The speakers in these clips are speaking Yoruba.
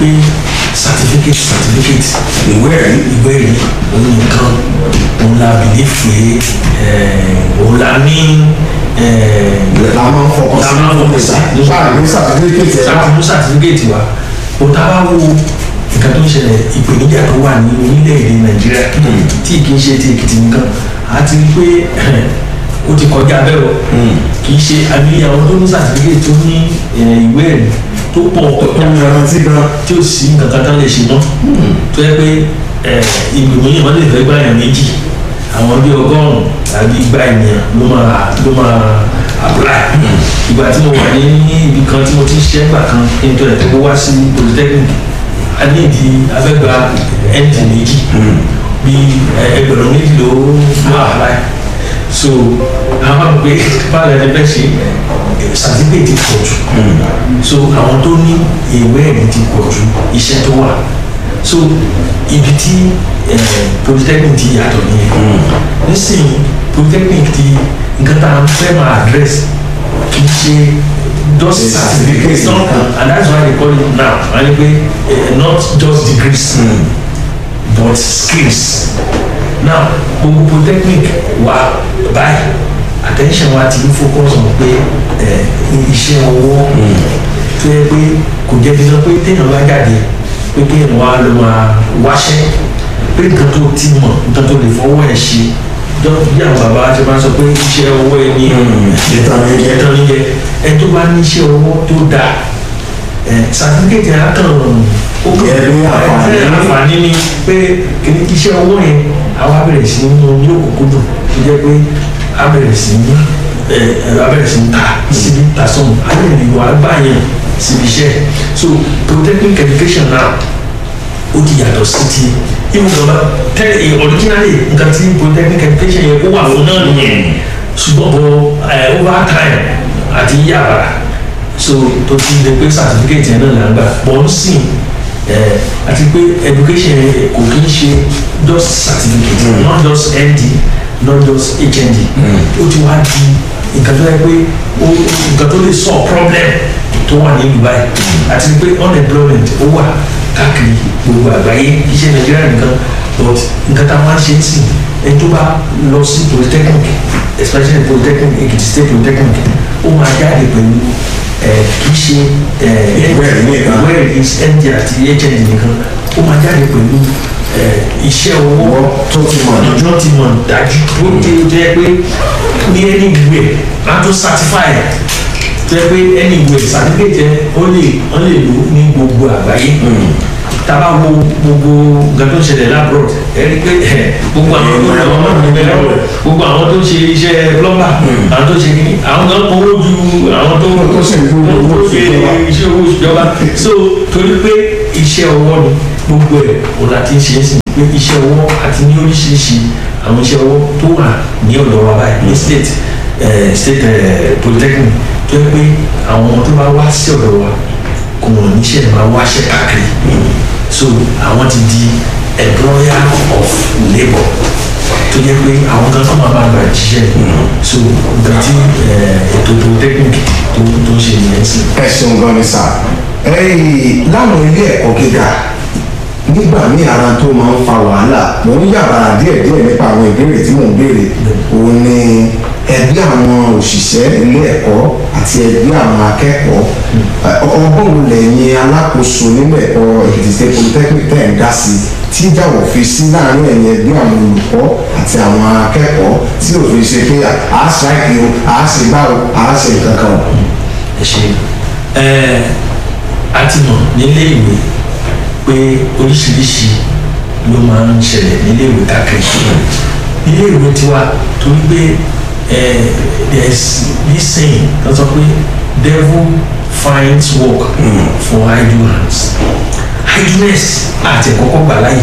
pé certificate certificate ìwé ẹ̀rí ìwé ẹ̀rí òun nìkan òun la believe pé eh, òun la ní eh, la máa ń fọkàn sí La máa ń fọkàn sí. nípa ní sàtífíkẹ́tì ẹ̀ sáà mú certificate wa o ta bá wo nǹkan tó ń ṣẹlẹ̀ ìpèníjà tó wà ní orílẹ̀-èdè nàìjíríà tí kì í ṣe ti èkìtì nìkan a ti rí pé ó ti kọjá bẹ́ẹ̀ o kì í ṣe àbí àwọn tó ní certificate tó ní eh, ìwé ẹ̀rí tó pọ̀ ìrántí gan tí ó sì nǹkan kan tán lè ṣe mọ́ tó yẹ pé ìgbìmọ̀ yìí wọ́n lè fẹ́ gbàyàn méjì àwọn bíi ọgọ́rùn-ún tàbí igba ènìyàn ló máa ló máa apply ìgbà tí mo wà ní ibi kan tí mo ti ń ṣiṣẹ́ gbà kan kí n tó ẹ̀ tó wá sí polytechnic a ní ìdí abẹ́gba nd méjì bíi ẹgbẹ̀rún méjì ló ló apply so àwọn máa ń pè báwo ẹni bẹ́ẹ̀ ṣe certificate ti pọ̀ jù so àwọn tó ní ìwé ẹ̀rí ti pọ̀ jù iṣẹ́ tó wà so ibi tí eh, polytechnic ti yàtọ̀ nìyẹn nísìnyí polytechnic ti nǹkan tá a fẹ́ máa address kì í ṣe just Yes, certificate certificate not nìkan. and that's why they call it now wọ́n ní pé eh, not just degrees but skills now gbogbo polytechnic wa báyìí attention wa ti ń focus on pé eh, iṣẹ́ ọwọ́ tó yẹ pé kò jẹ́ dídán pé téèyàn bá jáde pé kéèyàn wá ló máa wáṣẹ́ pé nǹkan tó ti mọ̀ nǹkan tó lè fọwọ́ ẹ̀ ṣe jọ bí àwọn bàbá ti máa sọ pé iṣẹ́ ọwọ́ ẹ ní ìtàn ní jẹ́. ìtàn níjẹ ẹ tó bá ní iṣẹ́ ọwọ́ tó dáa ẹ sàtífíkẹ́tì àtàn ó kàn Ẹ ní àǹfààní. ẹ ní àǹfààní ni pé kìíní iṣẹ́ ọwọ́ yẹn àwa bẹ̀rẹ̀ sí ní mú ní òkùnkùndùn tó jẹ́ pé a bẹ̀rẹ̀ sí ní ẹ ẹ a bẹ̀rẹ̀ sí ní ta síbi ta sọ̀mù a lè lè wá gbà yẹn síbi iṣẹ́ so polytechnic education now ó ti yàtọ̀ sí ti ìwọ̀n gbọ́dọ̀ tẹ́ ẹ originally nǹkan tí polytechnic education yẹn kó wà fún náà nìyẹn ṣùgbọ́n bọ̀ ẹ over time àti yàrá so tó ti lè pé certificate yẹn náà là ń gbà bọ̀ ń sìn ẹ àti pé education yẹn kò kí ń ṣe just certificate not just nd not just hnd ó ti wá di nǹkan tó yẹ pé ó nǹkan tó lè solve problem tó wà ní dubai àti pé unemployment ó wà káàkiri gbogbo àgbáyé iṣẹ́ nàìjíríà nìkan but nǹkan tá a máa ń ṣe ń sìn ẹni tó bá lọ sí polytechnic especially polytechnic ekiti state polytechnic ó máa jáde pẹ̀lú ẹ kì í ṣe ẹ Ìwé ẹ̀rí nìkan. ìwé ẹ̀rí nd àti hnd nìkan ó máa jáde pẹ̀lú ẹ iṣẹ́ owó Ọwọ́ tó ti mọ̀ ní. ọjọ́ ti mọ̀ dájú tó ti jẹ́ pé ní ẹni ìwé máa tó certify ẹ̀ jẹ́ pé ẹni ìwé certificate ẹ̀ ó lè ó lè lò ní gbogbo àgbáyé tábà wo gbogbo nǹkan tó ń ṣẹlẹ̀ labroad ẹ rí i pé ẹ, gbogbo àwọn tó ń àwọn ọmọ mi bẹ̀rẹ̀ gbogbo àwọn tó ń ṣe iṣẹ́ plumber àwọn tó ṣe kìíní àwọn kan kówó ju àwọn tó Tó sì ń gbowó owó tó ṣe ìjọba. iṣẹ́ owó ìjọba so torí pé iṣẹ́ ọwọ́ ni gbogbo ẹ̀ òun láti ń ṣe é sìn pé iṣẹ́ ọwọ́ àti ní oríṣiríṣi àwọn iṣẹ́ ọwọ́ tó wà ní ọ̀dọ̀ wa báyìí ní state eh, state eh, polytechnic tó yẹ pé àwọn tó bá wá sí ọ̀dọ̀ wa kò wọ́n níṣẹ́ máa wáṣẹ́ káàkiri so àwọn ti di employer of labour tó yẹ pé àwọn kan náà máa bá gba ìṣiṣẹ́ so nǹkan tí eh, ètò polytechnic tó tó ń ṣe nìyẹn sí. ẹ ṣeun gan ni sà ẹyìn láwọn ilé ẹ̀kọ́ gíga nígbà míì ara tó máa ń fa wàhálà mo ń yàrá díẹ̀ díẹ̀ nípa àwọn ìbéèrè tí mò ń béèrè òun ni ẹgbẹ́ àwọn òṣìṣẹ́ ilé ẹ̀kọ́ àti ẹgbẹ́ àwọn akẹ́kọ̀ọ́ Ẹ, ọgbọ́n wo lẹ́yìn alákòóso nínú ẹ̀kọ́ Èkìtì State Polytechnic tẹ̀ ń dá sí tí ìjàwọ̀ fi sí láàrin ẹ̀yìn ẹgbẹ́ àwọn olùkọ́ àti àwọn akẹ́kọ̀ọ́ tí òfin ṣe pé à á ṣáìkì o à á ṣe báwo à á ṣe nǹkan kan o. ẹ ṣe ẹ a ti mọ̀ nílé ìwé pé oríṣiríṣi ló máa ń ṣẹlẹ̀ nílé ìwé káàkiri nílé ìwé tiwa torí pé ẹ there is this saying tó sọ pé devil finds work for idle hands idleness àti ẹ̀kọ́kọ́ gbà láyè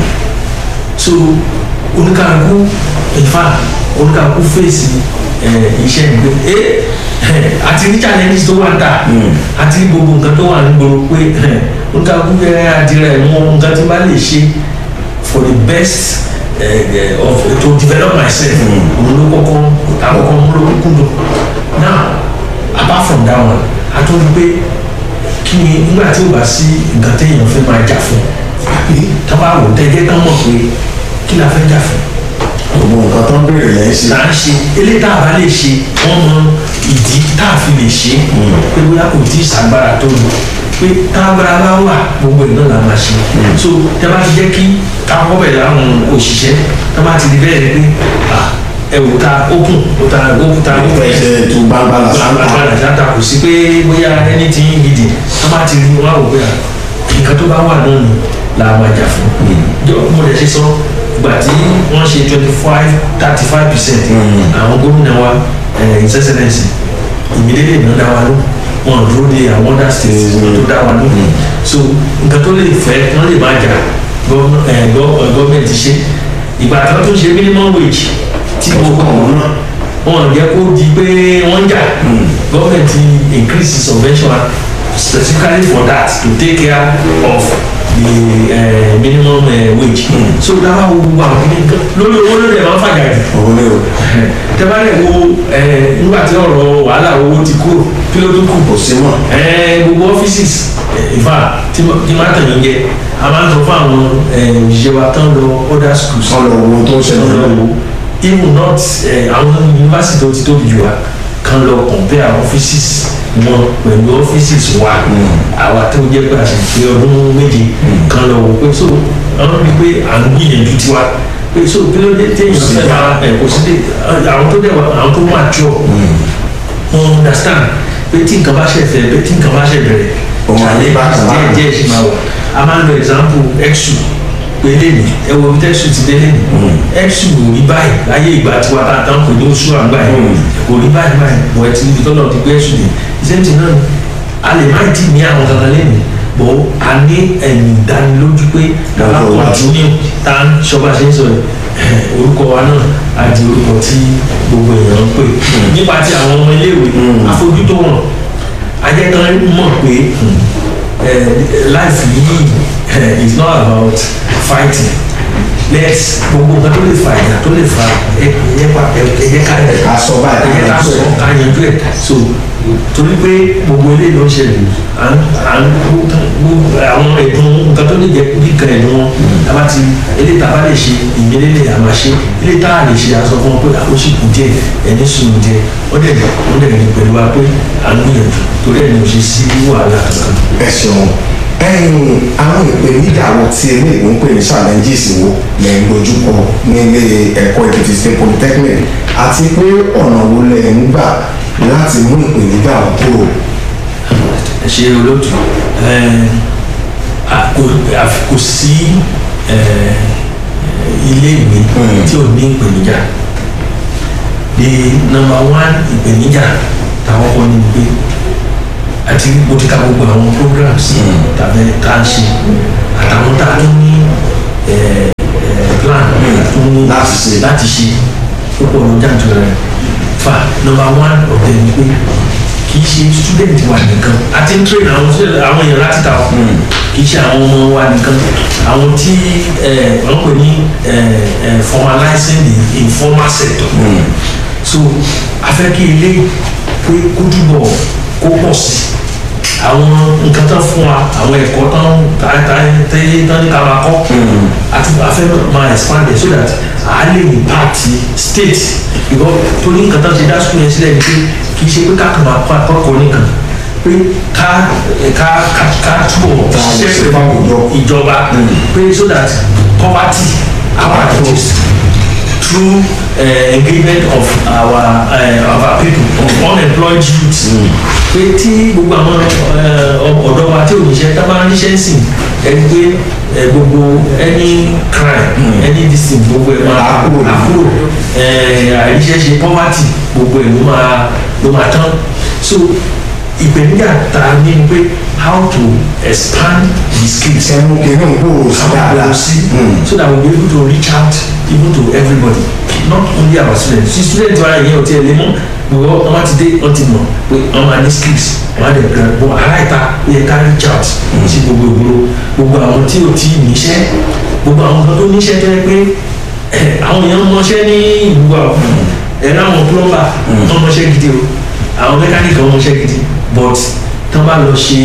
so oníkàlùkù ìfà oníkàlùkù fèsì ẹ, iṣẹ́ ìgbé ẹ àti ní challenges tó wà ń tà àti ní gbogbo nǹkan tó wà ní gbòòrò pé ẹ, oníkàlùkù fẹ́ àdìrẹ mọ nǹkan tí n bá lè ṣe for the best ẹ, ẹ, of to develop myself òun ló kọ́kọ́ àkọ́kọ́ mú ló kúndùn now apart from that one a tún rí pé kí ni nígbà tí ò bá sí nǹkan téèyàn fẹ́ máa jà fún tá bá wò tẹ́jẹ́ tán mọ̀ pé kí la fẹ́ jà fún gbogbo nǹkan tó ń béèrè lẹ́yìn sí. là ń ṣe eléyìí tá a bá lè ṣe wọ́n mọ ìdí tá a fi lè ṣe pé bóyá kò tí ì sàgbára tó lò pé tágbára bá wà gbogbo ẹ̀ náà la máa ṣe so tẹ bá ti jẹ́ kí káwọ́ bẹ̀ láwọn òṣìṣẹ́ tẹ bá ti di bẹ́ẹ̀ ni pé ẹ wò ta open ó ta ó ta ó fẹ́ ẹsẹ̀ tó gbangba la sáńtà. agbára ṣáta kò sí pé bóyá ẹni tí ń gidi tẹ bá ti rí wọn àwò pé à, nǹkan tó bá wà náà ni la máa jà fún jọ mo lè ṣe sọ ìgbà tí wọ́n ṣe twenty five thirty five percent àwọn gómìnà wa his excellence ìmídélé náà dá wa ló wọn dúró de àwọn other states wọn tó dá wa ló so nǹkan tó lè fẹ́ wọ́n lè máa jà gọ́ọ̀mẹ̀ntì ṣe ìgbà tí wọ́n tún ṣe minimum wage tí mo kọ̀ wọ́n náà wọn jẹ́ kó di pé wọ́n jà gọ́ọ̀mẹ̀ntì increase subvention specifically for that to take care of the uh, minimum uh, wage. Mm. so dábàá wo gbogbo àwọn kìíní nǹkan lórí owó lórí ẹ̀ máa ń fàjà jù. òun ni o. tẹ́bárẹ̀ wo nígbà tí ọ̀rọ̀ wàhálà owó ti kúrò kí ló tún kù. kò sí mọ́. gbogbo ọ́fíìsì ìfà tí máa tẹ̀lé oúnjẹ a máa ń sọ fún àwọn òṣìṣẹ́ wa tán lọ other schools. wọ́n lọ wo tó ń ṣẹlẹ̀ lọ́wọ́. even not àwọn yunifásitì tó ti tóbi jù wá kan lọ compare offices wọn pẹ̀lú offices wa àwa tó jẹ́ pé àṣìṣe ọdún méje kan lọ wò pé so àwọn rí pé à ń gbìyànjú tiwa pé so kí ló dé téèyàn fẹ́ máa ẹ̀ kò sí dé àwọn tó dẹ̀ wá àwọn tó máa jọ wọn understand pé tí nǹkan bá ṣe fẹ́ pé tí nǹkan bá ṣe bẹ̀rẹ̀ ṣàlẹ̀ díẹ̀ díẹ̀ ṣe máa wà a máa ń lo example exu pé lẹ́nu ẹ wo bí tẹ́sù ti dé lẹ́nu exu ò rí báyìí láyé ìgbà tí wàá tán kò ní oṣù àgbà yìí kò rí báyìí báyìí wọ́n ẹ ti níbi tọ́lọ̀ ti gbé exu dé ìṣẹ́ntì náà a lè má dì ní àwọn kankan lẹ́nu bọ́ a ní ẹ̀yìn ìdánilójú pé kàlá kọ̀ọ̀túnú tá a ṣọba ṣe ń sọ orúkọ wa náà á di orúkọ tí gbogbo èèyàn ń pè nípa ti àwọn ọmọ iléèwé afojútó wọn ajẹ́kan mọ̀ pé life yìí is not about fighting let's gbogbo nǹkan tó lè fa ìyà tó lè fa ẹyẹ pa ẹyẹ ká ká sọ báyìí ẹyẹ ká sọ ká yanjú ẹ so torí pé gbogbo eléyìí ló ń ṣẹlẹ̀ à ń àwọn ẹ̀dùn nǹkan tó lè jẹ́ bí kan ẹ̀dùn wọn tábà ti eléyìí tábà lè ṣe ìgbélélẹ̀ àmà ṣe eléyìí tá a lè ṣe aṣọ fún wọn pé àwọn sì kù díẹ̀ ẹni sùn díẹ̀ wọ́n dẹ̀ wọ́n dẹ̀ ní pẹ̀lú wa pé à ń gbìyànjú torí ẹ̀ ní o ṣe sí wàhálà kankan. ẹ ṣeun ẹyin àwọn ìpèníjà wo tí eléyìí ń pè ní challenges wo lè ń dojúkọ nílé ẹ̀kọ́ èkìtì state polytechnic àti pé ọ̀nà wo lè ń gbà láti mú ìpèníjà wọn kúrò. ẹ ṣe olóòtú kò sí ilé ìwé tí ò ní ìpèníjà the number one ìpèníjà táwọn kọ́ ni pé àti mo ti ka gbogbo àwọn programs tàbí tá a ṣe àtàwọn tá a tún ní plan tún ní láti ṣe láti ṣe ó pọ̀ ló jáde rẹ̀ fa number one ọ̀tẹ̀ ni pé kì í ṣe student wa nìkan àti ń train àwọn àwọn èèyàn láti ta ọ kì í ṣe àwọn ọmọ wa nìkan àwọn tí wọ́n pè ní formalizing the informal sector so a fẹ́ kí ilé pé kó túbọ̀ kó pọ̀ sí i àwọn nǹkan tán fún wa àwọn ẹ̀kọ́ tán tẹ́ tán ní ká máa kọ́ àti afẹ́ máa expand it so that a lè impact state ìwọ torí nǹkan tán ti dá school yẹn sílẹ̀ ni pé kì í ṣe pé káàkiri máa kọ́ akọ́kọ́ nìkan pé ká ká ká ká túbọ̀ ṣiṣẹ́ pẹ̀lú ìjọba pé so that poverty our reduced through uh, engagement of our uh, of our people of unemployed youths. pé tí gbogbo àwọn ọ̀dọ́ wa tí ò níṣẹ́ tá a máa ń níṣẹ́ sìn ẹni pé gbogbo any crime any disin gbogbo ẹ̀ máa àkúrò àìríṣẹ́ ṣe poverty gbogbo ẹ̀ ló máa ló máa tán so ìpèníjà tá a ní pé how to expand the skills. ẹnu kìíní ń gbòòrò sí dáadáa sí so that we be able to reach out even to everybody not only our students si students wa yẹn o ti ẹ lé mọ gbogbo wọn ti dé wọn ti mọ pé wọn máa ní skills wọn á dẹ gbẹ bọ aláìta ó yẹ ká reach out sí gbogbo ìgboro gbogbo àwọn tí o ti níṣẹ́ gbogbo àwọn kan tó níṣẹ́ tó yẹ pé àwọn èèyàn mọṣẹ́ ní ìlú wa ẹ láwọn plumber wọn mọṣẹ́ gidi o àwọn mẹkáníkì wọn mọṣẹ́ gidi but tán bá bá lọ ṣe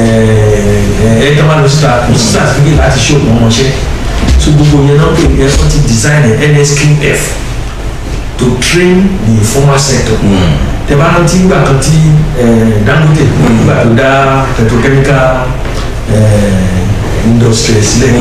ẹ ẹ tó bá lọ síta kò sí certificate láti ṣe òkú ọmọṣẹ́ so gbogbo yẹn náà pè é wọ́n ti design ẹ̀ NSQF to train the informal sector tẹ bá rántí nígbà kan tí Dangote nígbà tó dá petrochemical industry sílẹ̀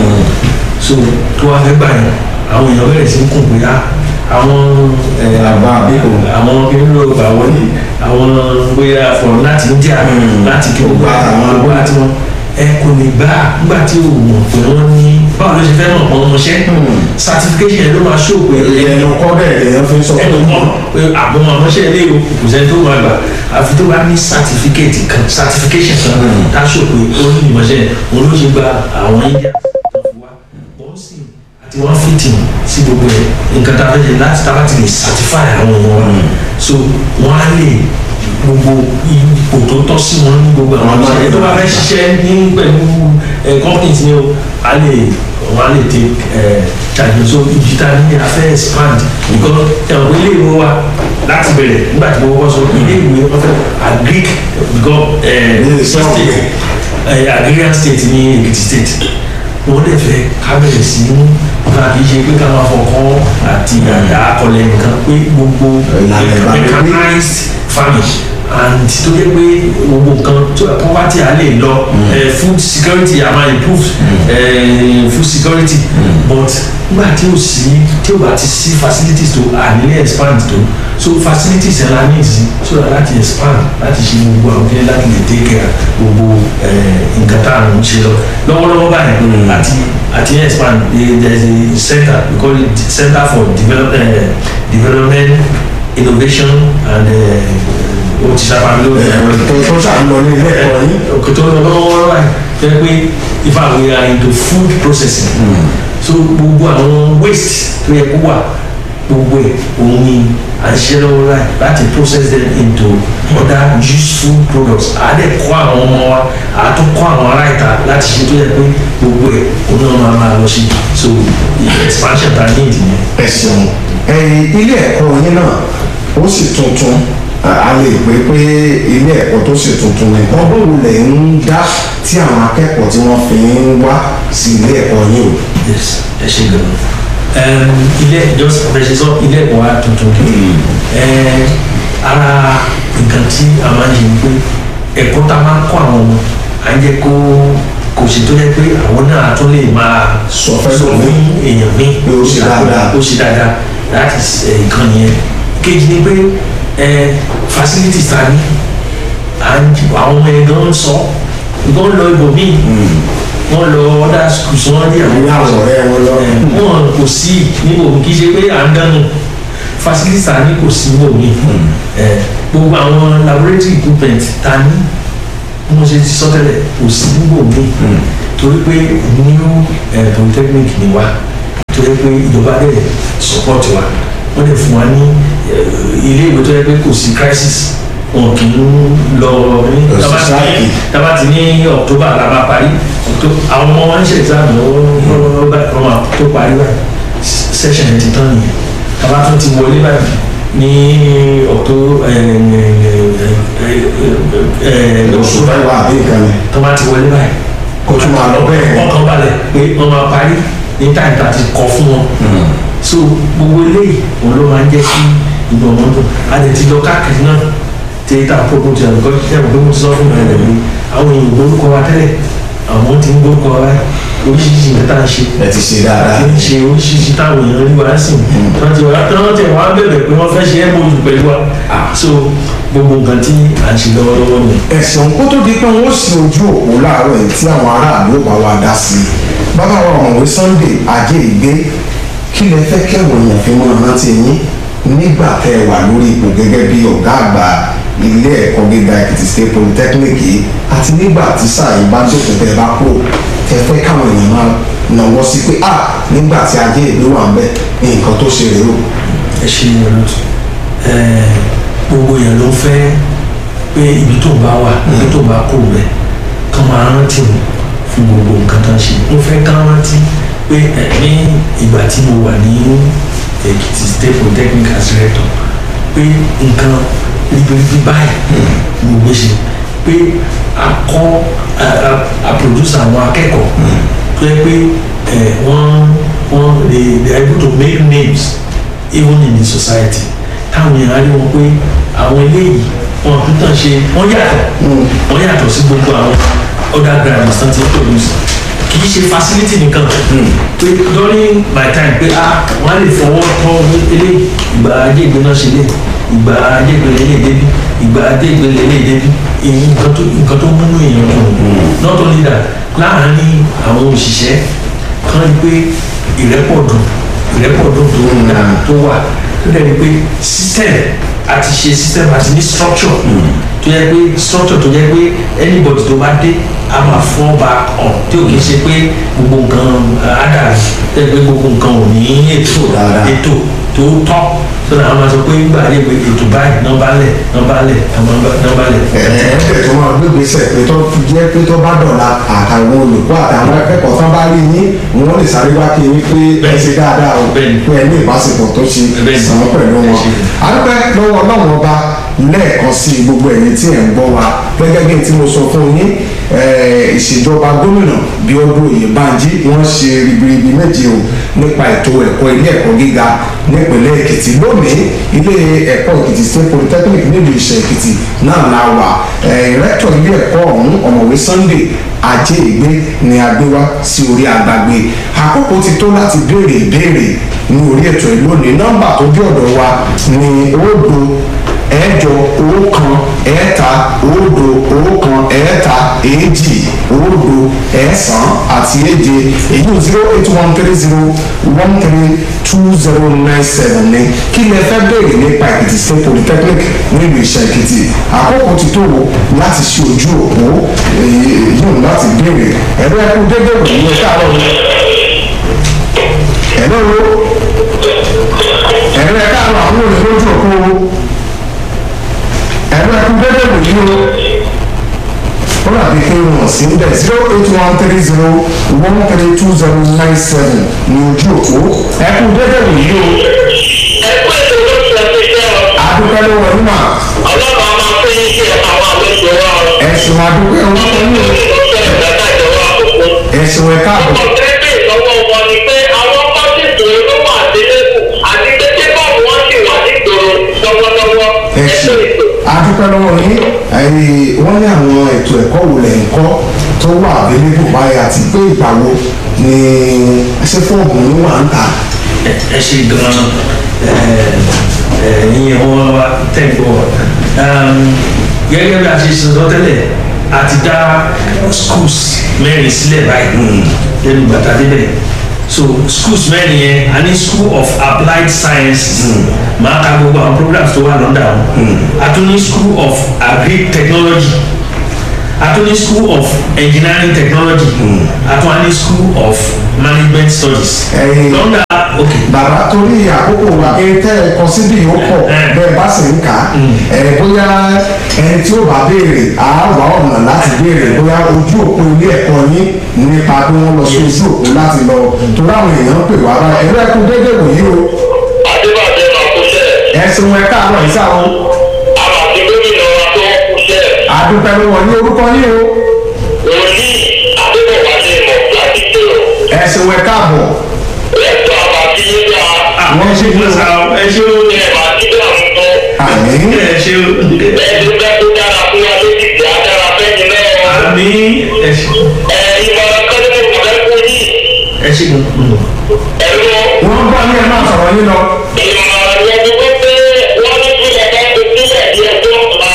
so tó wá fẹ́ gbà yẹn àwọn èèyàn bẹ̀rẹ̀ sí ń kùn pé á àwọn Àgbà àbíkò. àwọn kìnìún ló gbà wọlé àwọn bóyá fọ̀rọ̀ láti India láti kí gbogbo àwọn àgbà tí wọ́n ẹ kò lè gbà nígbà tí o mọ̀ pé wọ́n ní báwo ló ṣe fẹ́ mọ̀ pé wọ́n mọṣẹ́ certification yẹn ló máa ṣó pé ẹnu kọ́ bẹ́ẹ̀ lèèyàn fi ń sọ ẹnu mọ̀ pé àwọn ọmọọṣẹ́ ilé o kò sẹ́ni tó máa gbà àfi tó bá ní certificate kan certification kan tá a ṣó pé ó ní ìmọ̀ṣẹ́ òun ló ṣe gba àwọn India tó fi wá wọ́n sì àti wọ́n fìtì sí gbogbo ẹ̀ nǹkan tá a fẹ́ ṣe láti tá a bá ti lè certify àwọn èèyàn wa so wọ́n á lè gbogbo ipò tó tọ́ sí wọn ní gbogbo àwọn Àwọn ọmọọṣẹ́ tó bá fẹ́ ṣiṣẹ́ ní pẹ̀lú ẹ̀ companies ni o a lè wọ́n á lè take ẹ̀ charge so ibi tá a ní a fẹ́ expand because ẹ̀wọ̀n ilé ìwé wa láti bẹ̀rẹ̀ nígbà tí mo kọ́kọ́ sọ ilé ìwé wọ́n fẹ́ agric because ẹ̀ Ilé iṣẹ́ state ọ̀gbìn. ẹ̀ agrarian state ní Èkìtì state wọ́n dẹ̀ fẹ́ ká bẹ̀rẹ̀ sí í ká kì í ṣe pé ká máa fọkàn àti àdá akọlẹ̀ nǹkan pé gbogbo Ìlànà ìgbàlódé. mechanized farming and tó yẹ pé gbogbo nǹkan tó poverty á lè lọ eh, food security á máa improve eh, food security but nígbà tí o sí tí o bá ti sí facilities tó à nílé expand tó so facilities ẹ̀ la ní ìsìn so that láti expand láti ṣe gbogbo àwọn kílẹ̀ láti lè take care gbogbo eh, nǹkan tá à ń ṣe lọ lọ́wọ́lọ́wọ́ báyìí àti àti expand eh, there is a center we call it center for develop, eh, development innovation and uh, o ti sábà ló ẹ̀rọ tó tó ṣàlọ ní ilé ẹ̀kọ́ yín òkè tó lọ lọ́wọ́ báyìí jẹ́ pé if I we are into food processing so gbogbo àwọn waste tó yẹ kó wà gbogbo ẹ̀ òun ni à ń ṣe lọ́wọ́ láì láti process them into other useful products à á dẹ̀ kọ́ àwọn ọmọ wa à á tún kọ́ àwọn ará ìta láti ṣe tó yẹ pé gbogbo ẹ̀ òun náà máa máa lọ sí so expansion ta ní ìdí yẹn. ẹ ṣeun ẹ̀yin ilé ẹ̀kọ́ yín náà ó sì tuntun a a lè pè pé ilé ẹ̀kọ́ tó sì tuntun ni ọgbọ́n wo lẹ̀ ń dá tí àwọn akẹ́kọ̀ọ́ tí wọ́n fi ń wá sí ilé ẹ̀kọ́ yín o. yes ẹ ṣe gan ilé just ọ̀pẹ̀ṣẹ̀ sọ ilé ẹ̀kọ́ wa tuntun Eh, ara nǹkan tí a máa ń ṣe ni pé ẹ̀kọ́ tá a máa ń kọ́ àwọn ọmọ à ń jẹ́ kó kò sì tó yẹ pé àwọn náà tún lè máa Sọ fẹ́ sọ lómi. fún èèyàn mi Pé ó ṣe dáadáa. ó ṣe dáadáa láti nǹkan yẹn kejì ni pé eh, facilities ta ní and àwọn ọmọ yẹn gan sọ gan lọ ibòmíì wọ́n lọ other schools wọ́n rí àwọn ní àwọn ọ̀rẹ́ wọn lọ. ẹ̀, wọn kò sí níbo kì í ṣe pé à ń dánù facilities ta ní kò sí níbo mi ẹ̀, gbogbo àwọn laboratory equipment ta ní bí mo ṣe ti sọ tẹ́lẹ̀ kò sí níbo mi torí pé new ẹ̀, polytechnic ni wa torí pé ìjọba dẹ̀ support wa wọ́n dẹ̀ fún wa ní ẹ̀, ilé ìwé tó yẹ pé kò sí crisis wọn kì í lọ ní Lọ sí tábà ti ní sáàkì. tábà ti ní october la máa parí Octo- àwọn ọmọ wa ń ṣe exam lọ́wọ́ báyìí wọ́n máa tó parí báyìí session yẹn ti tán nìyẹn tábà tún ti wọlé báyìí ní october oṣù mẹ́wàá àbí nǹkan ni tábà ti wọlé báyìí kó tún máa lọ bẹ́ẹ̀. ọkàn balẹ̀ pé wọ́n máa parí ní táyì tá a ti kọ fún wọn so gbogbo eléyìí òun ló máa ń jẹ́ kí ìgbọ̀n wọn dùn a lè ti lọ káàkiri náà tí tá a kókó ti àlùkò tí a kò mo ti sọ fún mi rẹ̀ pé àwọn èèyàn gbórúkọ wa tẹ́lẹ̀ àwọn tí ń gbórúkọ wa báyìí oríṣiríṣi nǹkan tá a ṣe ẹ ti ṣe dáadáa. àti ń ṣe oríṣiríṣi táwọn èèyàn rí wa sí wọ́n ti wá wọ́n ti wá bẹ̀rẹ̀ pé wọ́n fẹ́ ṣe é bójú pẹ̀lú wa so gbogbo nǹkan tí à ń ṣe lọ́wọ́lọ́wọ́ ni. ẹ̀sùn kó tó di pé wọ́n sì ojú òpó láàárọ̀ yìí tí àwọn aráàlú ò bá wa dá sí i bàbá wa ọ̀mọ̀wé Sunday ajé ìgbé kí lẹ fẹ́ kẹ́wọ̀n èèyàn fi mọ́ rántí yín nígbà tẹ́ ẹ wà lórí ipò gẹ́gẹ́ bí ọ̀gá àgbà ilé ẹ̀kọ́ gíga Èkìtì State Polytechnic yìí àti nígbà tí sáà yìí bá dókun tẹ́ ẹ bá kúrò tẹ́ fẹ́ káwọn èèyàn máa nàwọ́ sí pé ah nígbà tí ajé ìgbé wà ń bẹ̀ nǹkan tó ṣe rèé o. ẹ ṣe ìrọ̀lùtù gbogbo èèyàn ló ń fẹ́ pé ibi tó bá wà ibi tó bá kó rẹ̀ kán máa rántí mi fún gbogbo nǹkan tó ń ṣe mo fẹ́ kán rántí pé ẹ, ní ìgbà tí mo wà ní Èkìtì State Polytechnic as rector pé nǹkan ribiribi báyìí mo gbé ṣe pé a kọ́ a produce àwọn akẹ́kọ̀ọ́ tó yẹ pé wọ́n wọ́n they they are able to make names even in the society táwọn èèyàn á rí wọn pé àwọn eléyìí wọn kò tàn ṣe wọ́n yàtọ̀ wọ́n yàtọ̀ sí gbogbo àwọn other graduates tán ti produce kì í ṣe facility nìkan pé during my time pé ah wọ́n á lè fọwọ́ tọ́ eléyìí ìgbà ajé ìgbóná ṣe lé ìgbà ajé ìgbélé lè débi ìgbà ajé ìgbélé lè débi nǹkan tó nǹkan tó múnú èèyàn dùn not only that láàárín àwọn òṣìṣẹ́ kan rí pé ìrẹ́pọ̀ dùn ìrẹ́pọ̀ dùn tó ń dà tó wà tó dẹ̀ ni pé system àti ṣe system àti ní structure tó yẹ pé structure tó yẹ pé anybody tó bá dé a máa fọ́ ba ọ̀ tí ò kì í ṣe pé gbogbo nǹkan ádàrí tẹ́ pé gbogbo nǹkan ò ní ètò ètò tó tọ́ sọ́dọ̀ àwọn máa sọ pé nígbà yẹ pé ètò báyìí nọ́mbà lẹ̀ nọ́mbà lẹ̀ nọ́mbà lẹ̀. ẹ̀ẹ́dẹ̀ tó máa gbégbèsè pé tó jẹ́ pé tó bá dọ̀la àtàwọn olùkọ́ àtàwọn akẹ́kọ̀ọ́ tán bá rí yín wọ́n lè sáré wá kí yín pé ẹ ṣe dáadáa o pé ẹ ní ìbáṣepọ̀ tó ṣe sàn pẹ̀lú wọn. adúpẹ́ lọ́wọ́ ọlọ́run ọba lẹ́ẹ̀kan sí gbogbo ẹ̀yin tí ẹ̀ ń gbọ́ wa gẹ́gẹ́ bí tí mo sọ fún yín ìṣèjọba gómìnà Bíọ́dún Oyèbánjí wọ́n ṣe ribiribi méje o nípa ètò ẹ̀kọ́ ilé ẹ̀kọ́ gíga nípínlẹ̀ Èkìtì lónìí ilé ẹ̀kọ́ Èkìtì State Polytechnic nílùú Ìṣẹ̀ Èkìtì náà la wà rẹ́tọ̀ ilé ẹ̀kọ́ ọ̀hún ọ̀mọ̀wé Sunday ajé ìgbé ni a gbé wá sí orí àgbàgbé àkókò ti tó láti béèrè ìbéèrè ní orí ètò ìlónìí nọ́mbà tó bí ọ̀dọ̀ wa ní òdo ẹ̀jọ ọ̀kan ẹ̀ta òdo ọ̀kan ẹ̀ta èjì òdo ẹ̀sán àti èje èyí zero eight one three zero one three two zero nine seven ní kí lẹ fẹ́ béèrè nípa Èkìtì State Polytechnic nílùú Ìṣẹ̀ Èkìtì àkókò ti tó láti ṣe ojú òpó yóò láti béèrè ẹ̀rọ ẹ̀kú dédé wò ní ẹ̀ka àárọ̀ mi ẹ̀rọ ẹ̀rọ ẹ̀ka àárọ̀ àwọn olè lójú òpó ẹ̀rọ ẹ̀kú dédé wò ní o ó dàbí pé wọ́n sí ń bẹ̀ zero eight one three zero one three two zero nine seven ní ojú òpó ẹ̀kú dédé wò ní o. ẹ̀kú ètò ló ti ẹ̀ fi jẹ́ ọ. adúpẹ́ ló wọlé mà ọlọ́run a máa fún yín sí àwọn àlejò wa o. ẹ̀sùn adúpẹ́ wọn kọ́ ní o ẹ̀sùn ẹ̀ka àbọ̀. ọ̀tẹ́bẹ̀ lọ́wọ́ wọn ni pé àwọn pásítọ̀ ló wà délẹ́kù àti tẹ́tẹ́ báwo wọ́n sì wà nígboro lọ́wọ́lọ́wọ́ ẹ̀sùn adúpẹ́ lọ́wọ́ yín wọ́n ní àwọn ètò ẹ̀kọ́ wo lẹ̀ ń kọ́ tó wà abẹ́lẹ́bù báyìí àti pé ìgbà wo ni ṣé fọ́ọ̀mù ló wà ń ta. ẹ ṣe gan-an ìyẹn wọn wá tẹ̀gbọ́ gẹ́gẹ́ bí a ṣe sọ tẹ́lẹ̀ a ti dá schools mẹ́rin sílẹ̀ báyìí lẹ́nu bàtà débẹ̀ so schools mẹ́rin yẹn a ní school of applied sciences máa ka gbogbo àwọn programs tó wà lọ́dà wọn a tún ní school of agric technology a tún ní school of engineering technology a tún ní school of management studies Ẹ̀yin- lọ́dà ok bàbá torí àkókò wa ètò ẹ̀kọ́ síbí yóò pọ̀ bẹ́ẹ̀ bá sì ń kà á ẹ̀ bóyá ẹni tí ó bá béèrè àárọ̀ ọ̀nà láti béèrè bóyá ojú òpó ilé ẹ̀kọ́ yín nípa bí wọ́n lọ sí ojú òpó láti lọ torí àwọn èèyàn ń pè wá bá ẹ̀rọ ẹ̀kú déédéé wòyí o adébàjẹ́ máa kú sẹ́ ẹ̀sùn ẹ̀ka àárọ̀ yìí sáwọn àwọn àti gómìnà wa tó kú sẹ́ àdúpẹ́ ló wọ̀ ní orúkọ yín o òní adébọ̀wálé mọ̀ láti tó ẹ̀sùn ẹ̀ka àbọ̀ ẹ̀tọ́ àbàtì yín dá wọ́n ṣe fún sa wa ẹ ṣe o ẹ̀ máa ti dá àwọn tó àmì ẹ ṣe o ẹni bẹ́ẹ̀ tó dára fún wa lójijì á dára fẹ́yìn náà àmì ẹ ṣe ẹ̀ ìmọ̀ràn kan ní mo fẹ́ fún yìí ẹ ṣe ẹ̀rọ wọ́n gbọ́ ní ẹ̀ máa sọ̀rọ̀ yín lọ ìmọ̀ràn yẹn ni wọ́n pé wọ́n ní kí ẹ̀ bá ti sílẹ̀ bí ẹjọ́ pa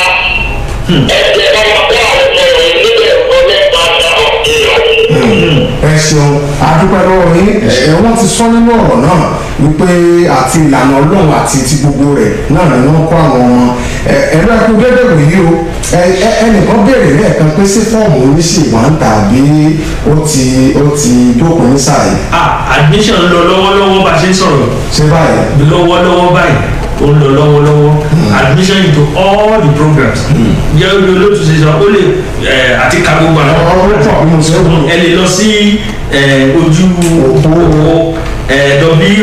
ẹ̀jẹ̀ bá wà kó àwọn ọmọ rẹ̀ níbẹ̀ ọlọ́pàá dáhùn ìyọ̀. ẹ ṣeun adúpẹ́ lọ́wọ́ yín ẹ wọ́n ti sọ nínú ọ̀rọ̀ náà wípé àti ìlànà ọlọ́run àti ti gbogbo rẹ̀ náà ni wọ́n kọ́ àwọn ọmọ ẹ ẹ̀rọ ẹ̀kú dédé wòyí o ẹ ẹ ẹnìkan béèrè lẹ́ẹ̀kan pé sí fọ́ọ̀mù oníṣègùn à ń tà bí ó ti ó ti dókun ní sáà yìí ah admission ń lọ lọ́wọ́lọ́wọ́ bá a ṣe ń sọ̀rọ̀ ṣé báyìí lọ́wọ́lọ́wọ́ báyìí ó ń lọ lọ́wọ́lọ́wọ́ admission into all the programs jẹ́ olú olóòtú ṣe sọ ó lè ẹ̀, àti ka gbogbo àwọn ọ̀rọ̀ pọ̀ bí mo ṣe ń ẹ lè lọ sí ẹ̀, ojú òpó ẹ̀,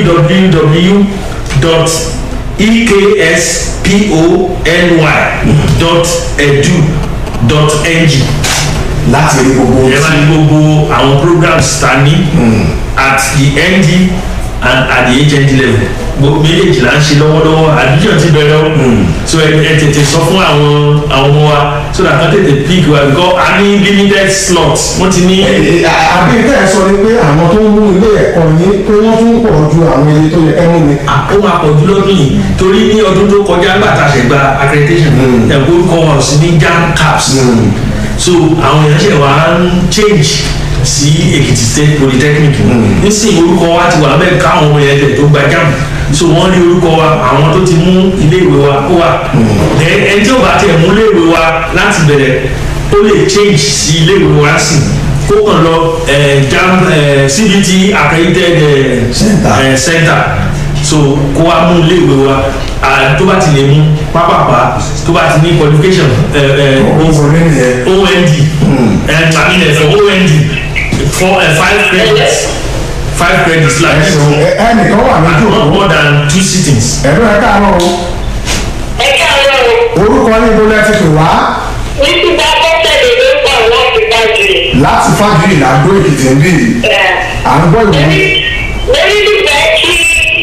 www dot ekspony dot edu dot ng láti rí gbogbo ẹ máa ní gbogbo àwọn programs ta ní at the nd and at the hnd level gbogbo méjèèjì là ń ṣe lọ́wọ́lọ́wọ́ admission ti bẹ̀rẹ̀ o so ẹ ẹ tètè sọ fún àwọn àwọn ọmọ wa so that wọ́n tètè pick wa because a ní limited slots wọ́n ti ní. àbí tẹ́ ẹ sọ ni pé àwọn tó ń mú ilé ẹ̀kọ́ yín pé wọ́n tún pọ̀ ju àwọn iye tó yẹ kẹ́ mú ni. ó máa pọ̀ jù lọ́dún yìí torí ní ọdún tó kọjá nígbà tá a ṣe gba accreditation ẹ̀kọ́ orúkọ wa ò sí ní jam caps so àwọn èèyàn ṣe wá ń change sí èkìtì state polytechnic nísìnyí orúkọ wa ti wà bẹ́ẹ̀ káwọn ọmọ yẹn tẹ̀ tó gba jam so wọ́n rí orúkọ wa àwọn tó ti mú iléèwé wa ó wà then ẹni tí ó bá tiẹ̀ mú iléèwé wa láti bẹ̀rẹ̀ ó lè change sí iléèwé wa sí kó kàn lọ eh, jam eh, cbt accredited eh, Center. eh, center so kó wa mú iléèwé wa ah, tó bá ti lè mú pápápá tó bá ti ní qualification eh, eh, ó wọlé nìyẹn. ond and i mean uh, ond four uh, five credits five credits like ẹ ṣeun ẹ- ẹnìkan wà lójú not òkú more than two sittings. ẹ̀rọ ẹ̀ káàárọ̀ o ẹ káàárọ̀ o orúkọ yín ibo lẹ ti pè wá ní ti bá bọ́sẹ̀lẹ̀ ló pọ̀ láti dájú láti fájuyì làdó èkìtì ń bì à ń gbọ́ ìwé lórí nífẹ̀ẹ́ kí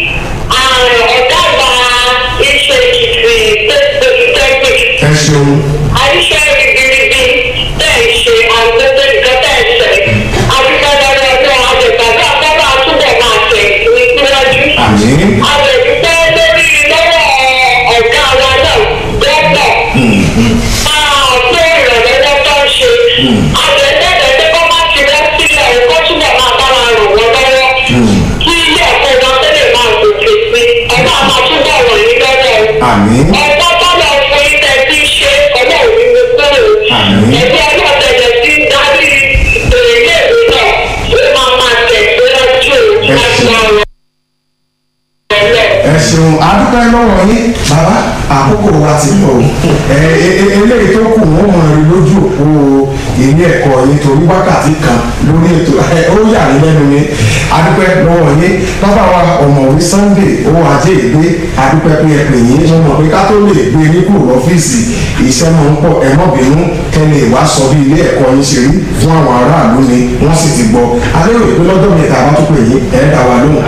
ọ̀gá àgbà iṣẹ́ ìkìtì polytechnic ẹ ṣeun àìṣe ribiribi bẹ́ẹ̀ ṣe àgbẹ̀tẹ̀ nǹkan bẹ́ẹ̀ ṣe àdúgbàdàrà ọjọ́ àjẹgbàgbà àkọ́kọ́ àtúbọ̀ máa tẹ̀ ní síwájú. àmì àjẹ̀dúpẹ́ lórí lọ́wọ́ ọ̀gá wa náà gbọ́dọ̀ máa tó ìrànlọ́wọ́ tó ń ṣe. àjẹ̀dẹ́gbẹ̀ tó kọ́ máa ti rẹ́ sílẹ̀ ẹ̀kọ́ túbọ̀ máa bá wa ràn wọ́n lọ́wọ́. kí ilé ẹ̀kọ́ wọn tẹ́lẹ̀ máa gòkè sí ọba máa túbọ̀ ràn yín lọ́wọ́ àmì ọgbọ́n tó lọ fún ilẹ̀ tí ń ṣe ọlọ́run ní kúrò Àmín. ẹgbẹ́ ọlọ́dẹ̀dẹ̀ tí ń darí ìrèlè ìwé náà ó máa máa tẹ̀síwájú láti máa rọ ẹlẹ́. ẹ ṣeun adúpẹ́ lọ́wọ́ yín bàbá àkókò wa ti lọ o ẹ ẹ ẹ eléyìí tó kù wọ́n mọ̀ rí lójú òpó ilé ẹ̀kọ́ yín torí wákàtí kan lórí ètò ẹ ó yà ní lẹ́nu ni adúpẹ́ lọ́wọ́ yín bàbá wa ọ̀mọ̀wé sunday owó ajé ìgbé adúpẹ́ pé ẹ pè yín mo mọ̀ pé ká tó lè gbé ní kúrò lọ́fíìsì iṣẹ́ máa ń pọ̀ ẹ mọ̀ bínú kẹ́lẹ́ ìwà sọ bí ilé ẹ̀kọ́ yín ṣe rí fún àwọn aráàlú ni wọ́n sì ti gbọ́ alẹ́ òye pé lọ́jọ́ mi ta bá tó pè yín ẹ̀ dá wa lóhùn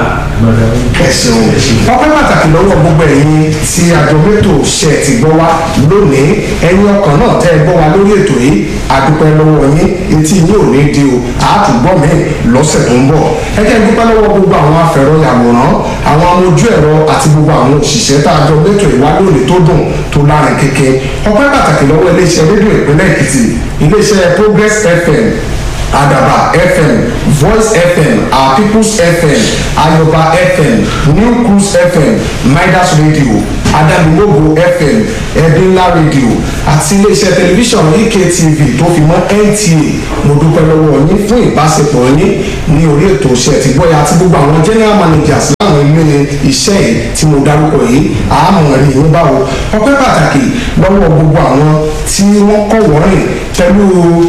ẹ ṣeun ọpẹ́ pàtàkì lọ́wọ́ gbogbo ẹ̀yin tí àjọmẹtò ṣe ti gbọ́ wá lónìí ẹ̀yin ọkàn náà tẹ́ ẹ gbọ́ wá lórí ètò yìí àdúpẹ́ lọ́wọ́ yín etí yín ò ní di o àátúgbọ́ mi lọ́sẹ̀ tó ń bọ̀ ẹ jẹ́ dúpẹ́ lọ́wọ́ gbogbo àwọn afẹ̀rọ yàwòrán àwọn amójú ẹ̀rọ àti gbogbo àwọn òṣìṣẹ́ tá a jọ mẹ́tò ìwá lónìí tó dùn tó lárin kéke ọpẹ́ pàtàkì lọ́wọ́ iléeṣẹ́ rédíò ìpínlẹ̀ èkìtì iléeṣẹ́ progress fm adaba fm voice fm our peoples fm ayoba fm new cruise fm midas radio adamimogo fm ẹbínlá radio àti iléeṣẹ́ tẹlifíṣàn ektv tó fi mọ́ nta mo dúpẹ́ lọ́wọ́ yín fún ìbáṣepọ̀ yín ní orí ètò iṣẹ́ ti gbọ́yà àti gbogbo àwọn general managers láwọn ilé iṣẹ́ yìí tí mo dárúkọ yìí àmọ̀ rí yín báwo ọpẹ́ pàtàkì lọ́wọ́ gbogbo àwọn tí wọ́n kọ́ wọ́rìn pẹ̀lú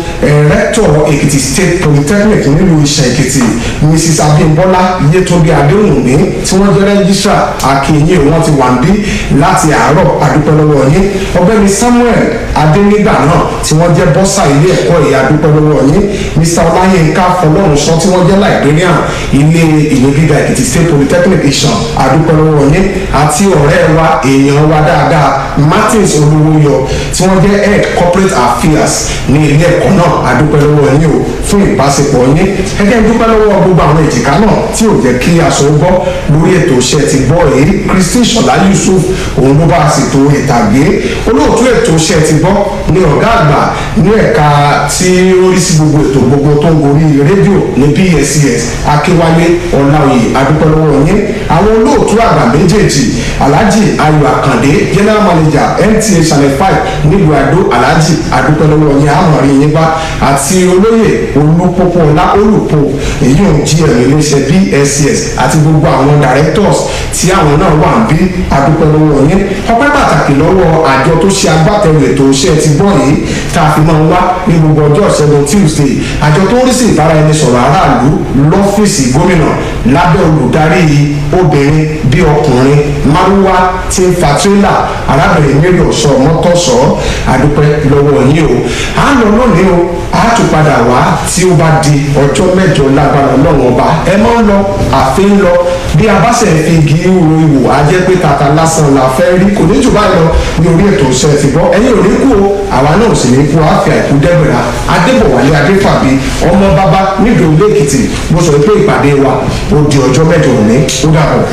rẹ́tọ̀ èkìtì state polytechnic nílùú iṣẹ́ èkìtì mrs abimbola yetunde adéhùnmí tí wọ́n jẹ́ rẹ́gísírà akínyìn wọn ti wà ń bí láti àárọ̀ adúpẹ́ lọ́wọ́ yín ọ̀gbẹ́ni samuel adénígbà náà tí wọ́n jẹ́ bọ́sà ilé ẹ̀kọ́ yìí adúpẹ́ lọ́wọ́ yín mr ọláyínká fọlọ́runṣọ́ tí wọ́n jẹ́ librarian ilé ìwé gíga èkìtì state polytechnic ìṣàn adúpẹ́ lọ́wọ́ yín àti ọ̀rẹ́ wa èèyàn wa dáadáa martins olówóyọ tí wọ́n jẹ́ head corporate affairs ní ilé ẹ̀kọ́ náà adúpẹ́ lọ́wọ́ yín o fún ìbáṣepọ̀ yín ẹgbẹ́ dúpẹ́ lọ́wọ́ gbogbo àwọn èjìká náà tí ò jẹ́ kí aṣọ gbọ́ lórí ètò iṣẹ́ ti gbọ́ èyí christine ṣọlá yusuf òun ló bá a ṣètò ìtàgé olóòtú ètò iṣẹ́ ti gbọ́ ní ọ̀gá àgbà ní ẹ̀ka tí ó rí sí gbogbo ètò gbogbo tó ń gorí rédíò ní pscs akínwálé ọ̀làwòye adúpẹ́ lọ́wọ́ yín àwọn olóòtú àgbà méjèèjì alhaji ayọ̀ àkàndé general manager nta channel five nílùú àdó alhaji adúpẹ́ lọ́wọ́ yín àmọ̀rí yín bá àti olóyè olúpọ̀pọ̀lá olùpọ̀ èyí ò jí ẹ̀rọ iléeṣẹ́ pscs àti gbogbo àwọn directors tí àwọn náà wà ń bí adúpẹ́ lọ́wọ́ yín ọpẹ́ pàtàkì lọ́wọ́ àjọ tó ṣe agbátẹrù ètò iṣẹ́ ti gbọ́ yìí tá a fi máa ń wá ní gbogbo ọjọ́ ìṣẹ́gun tuesday àjọ tó ń rí sí ìbáraẹnisọ̀rọ̀ aráàlú lọ́fíìsì gómìnà lábẹ́ olùdarí obìnrin bí ọkùnrin márúwá tí ń fa tírélà arábìnrin mary ọ̀sọ́ mọ́tọ́sọ́ àdúpẹ́ lọ́wọ́ yín o à ń lọ lónìí o a tún padà wá tí ó bá di ọjọ́ mẹ́jọ lágbára ọlọ́run ọba ẹ máa ń lọ àfi ń lọ bí a bá ṣe fi igi ro ìwò á jẹ́ pé tata lásán la fẹ́ rí kò ní jù báyìí lọ ní orí ètò ìṣẹ́ ti gbọ́ ẹ̀yin ò ní kú o àwa náà ò sì ní kú àfi àìkú dẹ́gbẹ̀rà adébọ̀wálé adéfàbí ọmọ bàbá nídìí olé èkìtì mo sọ pé ìpàdé wa ó di ọjọ́ mẹ́jọ òní ó dàbọ̀.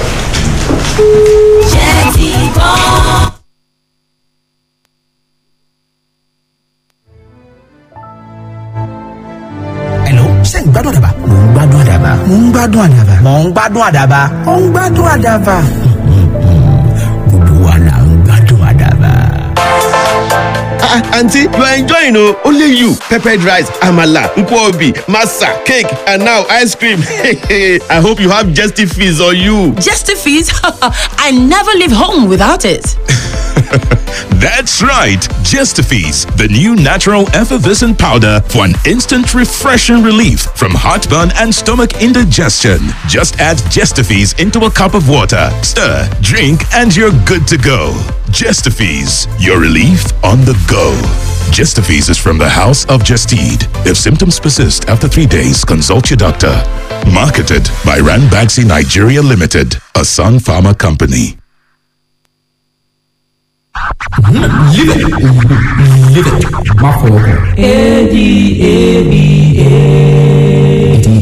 jẹ́ ti gbọ́. Hello, ṣé ń gbádùn àdàbà? Mò ń gbádùn àdàbà. Mò ń gbádùn àdàbà. Mò ń gbádùn àdàbà. Mò ń gbádùn àdàbà. Gbogbo wa là ń gbádùn àdàbà. Ah, aunty you are enjoying o only you peppered rice amala nkwobi masa cake and now ice cream i hope you have jesty fees on you. Justifies, I never leave home without it. That's right, Gestifees, the new natural effervescent powder for an instant refreshing relief from heartburn and stomach indigestion. Just add Gestifees into a cup of water, stir, drink, and you're good to go. Gestifees, your relief on the go. Gestifees is from the House of Gestede. If symptoms persist after three days, consult your doctor. Marketed by Ranbaxy Nigeria Limited, a Sun Pharma company. Má fọwọ́ kàn. A D A B A.